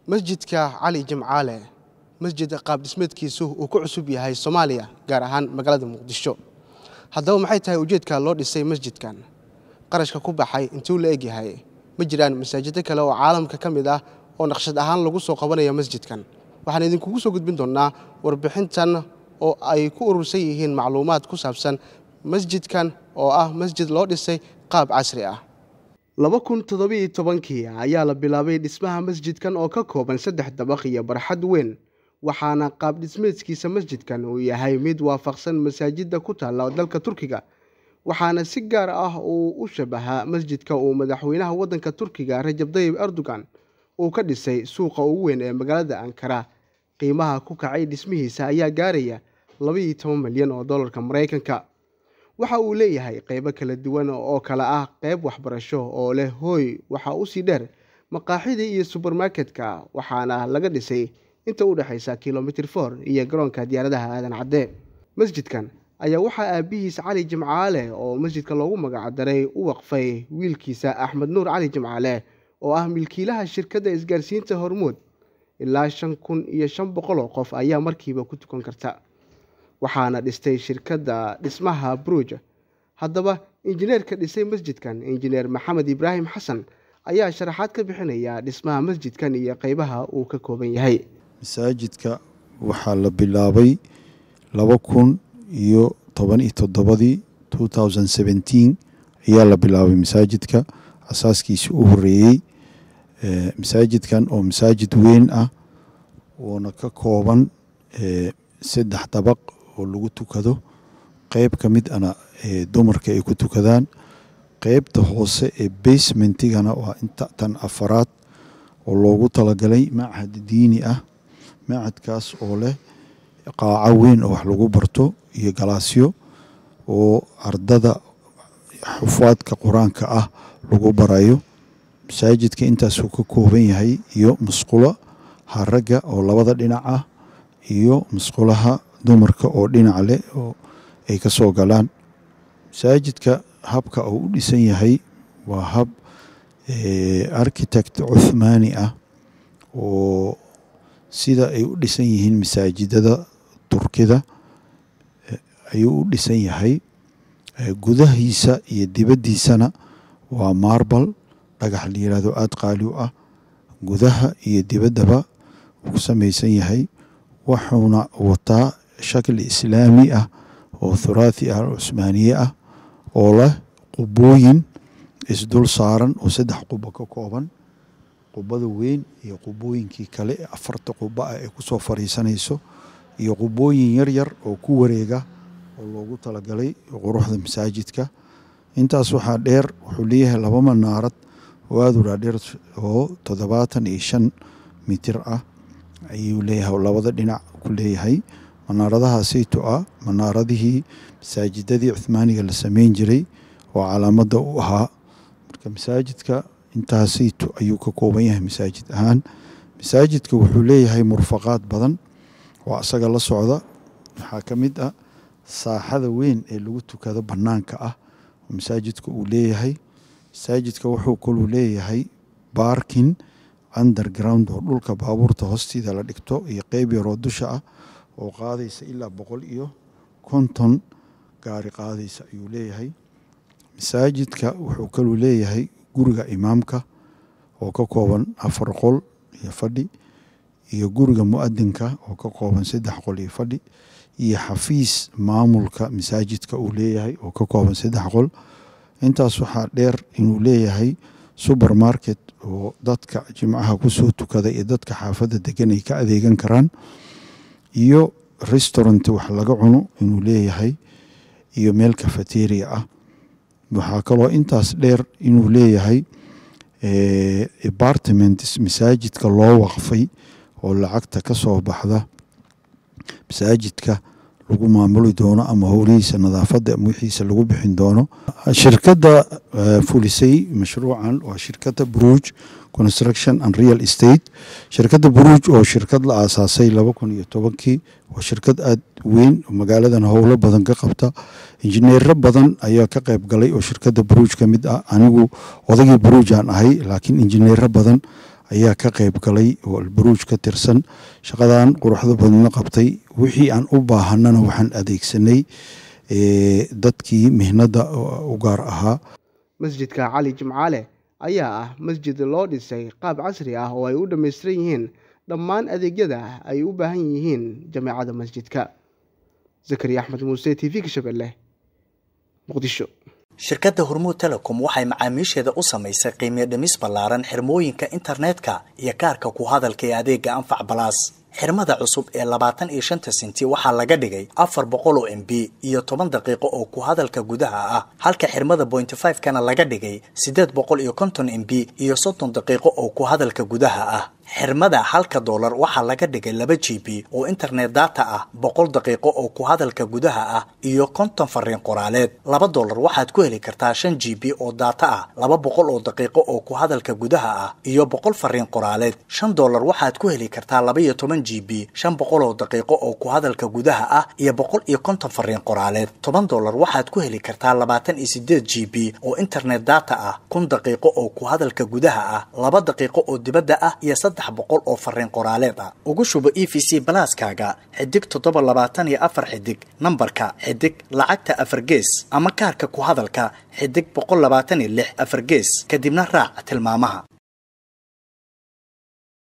masjidka cali jimcaale masjid qaab dhismeedkiisu uu ku cusub yahay soomaaliya gaar ahaan magaalada muqdisho haddaba maxay tahay ujeedka loo dhisay masjidkan qarashka ku baxay intuu la egyahay ma jiraan masaajido kale oo caalamka ka mid ah oo naqshad ahaan lagu soo qabanaya masjidkan waxaan idinkugu soo gudbin doonnaa warbixintan oo ay ku urursan yihiin macluumaad ku saabsan masjidkan oo ah masjid loo dhisay qaab casri ah laba kun toddobiiyo tobankii ayaa la bilaabay dhismaha masjidkan oo ka kooban saddex dabaq iyo barxad weyn waxaana qaab dhismeedkiisa masjidkan uu yahay mid waafaqsan masaajidda ku taalla dalka turkiga waxaana si gaar ah uu u shabahaa masjidka uu madaxweynaha waddanka turkiga rajab dayib erdogan uu ka dhisay suuqa ugu weyn ee magaalada ankara qiimaha ku kacay dhismihiisa ayaa gaaraya labaiyo toban milyan oo dollarka maraykanka waxa uu leeyahay qaybo kala duwan oo kale ah qayb waxbarasho oo leh hooy waxa usii dheer maqaaxidii iyo subermarketka waxaana laga dhisay inta u dhexaysa kilomitr for iyo garoonka diyaaradaha aadan cadde masjidkan ayaa waxaa aabihiis cali jimcaale oo masjidka loogu magacdaray u waqfay wiilkiisa axmed nuur cali jimcaale oo ah milkiilaha shirkadda isgaarsiinta hormuud ilaa shan kun iyo shan boqol oo qof ayaa markiiba ku tukan karta waxaana dhistay shirkadda dhismaha bruj haddaba injineerka dhisay masjidkan injineer maxamed ibraahim xasan ayaa sharaxaad ka bixinaya dhismaha masjidkan iyo qeybaha uu ka kooban yahay masaajidka waxaa la bilaabay laba kun iyo toban iyo toddobadii two thousand seventeen ayaa la bilaabay masaajidka asaaskiisi u horeeyey masaajidkan oo masaajid weyn ah uuna ka kooban saddex dabaq oo lagu tukado qeyb ka mid ana dumarka ay ku tukadaan qeybta hoose ee basementigana waa inta tan afaraad oo loogu talagalay machad diini ah machadkaas oo leh qaaco weyn oo wax lagu barto iyo galaasyo oo ardada xufaadka qur-aanka ah lagu barayo masaajidka intaasuu ka kooban yahay iyo musqulo haragga oo labada dhinac ah iyo musqulaha dumarka oo dhinac leh oo ay ka soo galaan masaajidka habka uu u dhisan yahay waa hab architect cuthmaani ah oo sida ay u dhisan yihiin masaajidada turkida ayuu u dhisan yahay gudahiisa iyo dibaddiisana waa marbal dhagax la yihahdo aada qaali u ah gudaha iyo dibaddaba uu samaysan yahay wuxuuna wataa shakli islaami ah oo thuraathi ah cusmaaniye ah oo leh qubooyin isdul saaran oo saddex qubo ka kooban qubada weyn iyo qubooyinkii kale ee afarta qubo ah ee kusoo fariisanayso iyo qubooyin yaryar oo ku wareega oo loogu talagalay quruxda masaajidka intaas waxaa dheer wuxuu leeyahay laba manaarad oo aada u dhaadheer oo toddobaatan iyo shan mitir ah ayuu leeyahay labada dhinac ku leeyahay manaaradaha sayto ah manaaradihii masaajidadii cuhmaaniga la sameyn jiray oo calaamadda u ahaa marka masaajidka intaa sayto ayuu ka kooban yahay masaajid ahaan masaajidka wuxuu leeyahay murfaqaad badan oo asaga la socda waxaa ka mid ah saaxada weyn ee lagu tukado bannaanka ah oo masaajidka uu leeyahay masaajidka wuxuu kaluu leeyahay baarkin underground oo dhulka baabuurta hoostiida la dhigto iyo qeyb yaroo dusha ah oo qaadaysa ilaa boqol iyo konton gaari qaadaysa ayuu leeyahay masaajidka wuxuu kaluu leeyahay guriga imaamka oo ka kooban afar qol iyo fadhi iyo guriga mu-adinka oo ka kooban saddex qol iyo fadhi iyo xafiis maamulka masaajidka uu leeyahay oo ka kooban saddex qol intaas waxaa dheer inuu leeyahay supermarket oo dadka jimcaha kusoo tukada iyo dadka xaafadda degan ay ka adeegan karaan iyo restaurant wax laga cuno inuu leeyahay iyo meel cafeteria ah waxaa kaloo intaas dheer inuu leeyahay apartment masaajidka loo waqfay oo lacagta ka soo baxda masaajidka lagu maamuli doono ama howlihiisa nadaafadda ama wixiisa lagu bixin doono shirkadda fulisay mashruucan waa shirkadda bruj construction and real estate shirkadda bruj oo shirkad la aasaasay laba kun iyo tobankii waa shirkad aada weyn oo magaaladan howlo badan ka qabta injineero badan ayaa ka qayb galay oo shirkadda bruj ka mid ah anigu odagii bruj aan ahay laakiin injineero badan ayaa ka qayb galay oo albaruuj ka tirsan shaqadan quruxda badna qabtay wixii aan u baahanana waxaan adeegsanay dadkii mihnada u gaar ahaa masjidka cali jimcaale ayaa ah masjid loo dhisay qaab casri ah oo ay u dhammaystiran yihiin dhammaan adeegyada ay u baahan yihiin jameecada masjidka zakariya axmed muuse t v kashabelle muqdisho shirkadda hormuud telecom waxay macaamiisheeda u samaysay qiimiyo dhimis ballaaran xirmooyinka internetka iyo kaarka ku hadalka ee adeega anfac balaas xirmada cusub ee labaatan iyo shanta senti waxaa laga dhigay afar boqol oo m b iyo toban daqiiqo oo ku hadalka gudaha ah halka xirmada bointy five kana laga dhigay siddeed boqol iyo konton m b iyo soddon daqiiqo oo ku hadalka gudaha ah xirmada halka doolar waxaa laga dhigay laba g b oo internet data ah boqol daqiiqo oo ku hadalka gudaha ah iyo konton fariin qoraaleed laba doolar waxaad ku heli kartaa shan g b oo data ah laba boqol oo daqiiqo oo ku hadalka gudaha ah iyo boqol fariin qoraaleed shan doolar waxaad ku heli kartaa laba iyo toban g b shan boqol oo daqiiqo oo ku hadalka gudaha ah iyo boqol iyo konton fariin qoraaleed toban doolar waxaad ku heli kartaa labaatan iyo sideed g b oo internet data ah kun daqiiqo oo ku hadalka gudaha ah laba daqiiqo oo dibadda ah iyo boqol oo fariin qoraaleed ah ugu shubo e v c balaaskaaga xidig toddoba labaatan iyo afar xidig nambarka xidig lacagta afar gees ama kaarka ku hadalka xidig boqol labaatan iyo lix afar gees kadibna raac tilmaamaha